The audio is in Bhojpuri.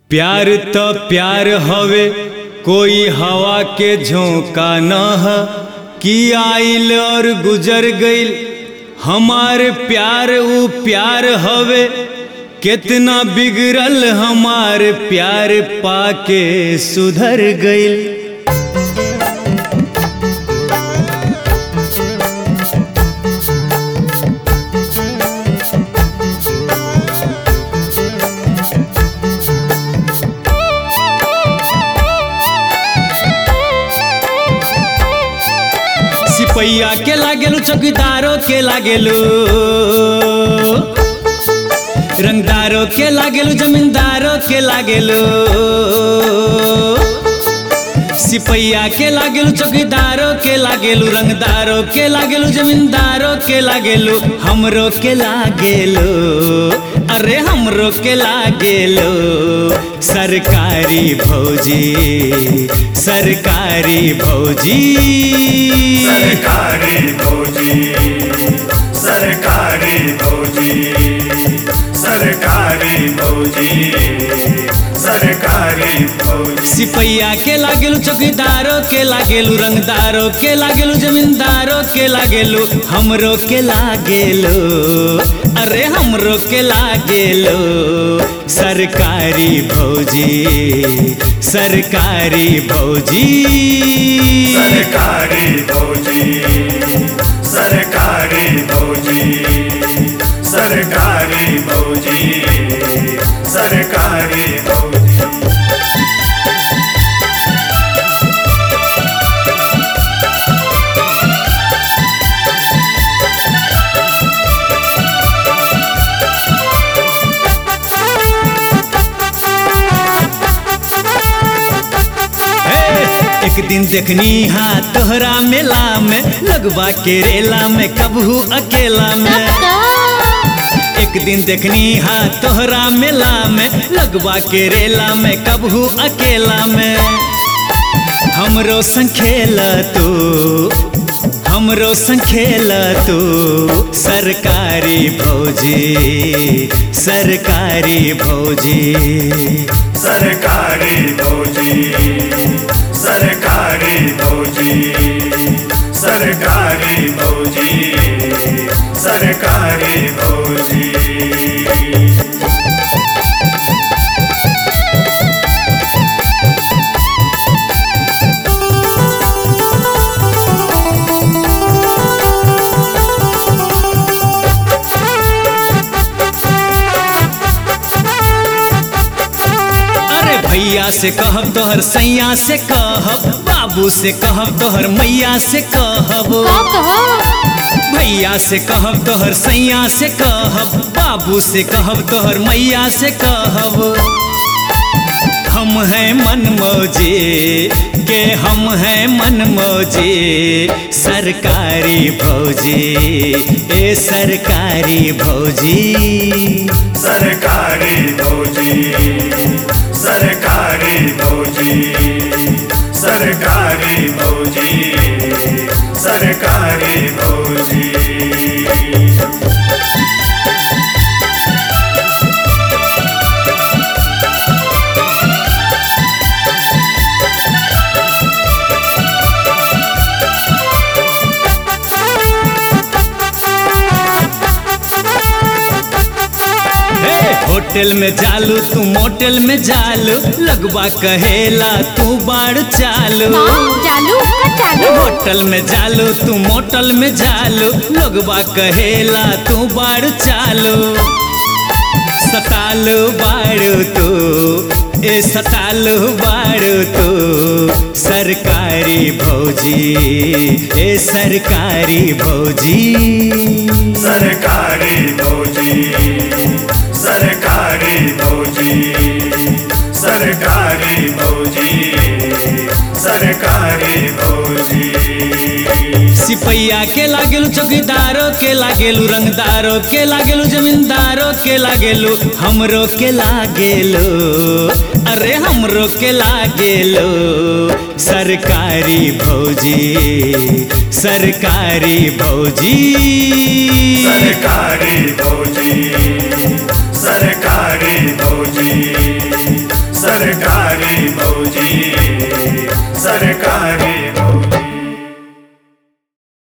प्यार तो प्यार हवे कोई हवा के झोंका न ह कि आइल और गुजर गइल हमार प्यार ऊ प्यार हवे कितना बिगड़ल हमार प्यार पाके सुधर गइल सिपैया के लागेलू चौकीदारों के लागेलू रंगदारों के लागेलू जमींदारों के लागेलू सिपैया के लागेलू चौकीदारों के लागेलू रंगदारों के लागेलू जमींदारों के लागेलू हमरो के लागेलू अरे हमरो के लागेलू सरकारी भौजी सरकारी भौजी सरकारी भौजी सरकारी भौजी सरकारी भौजी सरकारी भौजी सिपैया के लागेलू चौकीदारों के लागेलू रंगदारों के लागेलू जमींदारों के लागेलू हमरो के लागेलू अरे हमरो के लागेलू सरकारी भौजी सरकारी भौजी सरकारी भौजी सरकारी भौजी सरकारी भौजी सरकारी भौजी हे, एक दिन देखनी हाँ तोहरा मेला में लगवा के रेला में कबहू अकेला में एक दिन देखनी हाँ तोहरा मेला में लगवा के रेला में कबहू अकेला में हमरो संग खेल तू हमरो संग खेल तू सरकारी भौजी सरकारी भौजी सरकारी भौजी सरकारी भौजी सरकारी भौजी सरकारी भौजी अरे भैया से कहब तोहर सैया से कहब बाबू से कहब तोहर मैया से कहब का कहो भैया से कहब तोहर सैया से कहब बाबू से कहब तोहर मैया से कहब हम हैं मन मौजे के हम हैं मन मौजे सरकारी भौजी ए सरकारी भौजी सरकारी भौजी सरकारी भौजी सरकारी भौजी सरकारी भौजी हे होटल में जालू तू मोटल में जालू लगवा कहेला तू बाढ़ चालू हाँ चालू का चालू होटल में जालू तू मोटल में जालू लोगवा कहेला तू बाढ़ चालू सतालू बाड़ू तू ए सतालू बाड़ू तू सरकारी भौजी ए सरकारी भौजी सरकारी भौजी सरकारी भौजी सरकारी भौजी सरकारी भौजी सिपैया के लागेलू चौकीदारों के लागेलू रंगदारों के लागेलू जमींदारों के लागेलू हमरो के लागेलू अरे हमरो के लागेलू सरकारी भौजी सरकारी भौजी सरकारी भौजी सरकारी भौजी सरकारी भौजी सरकारी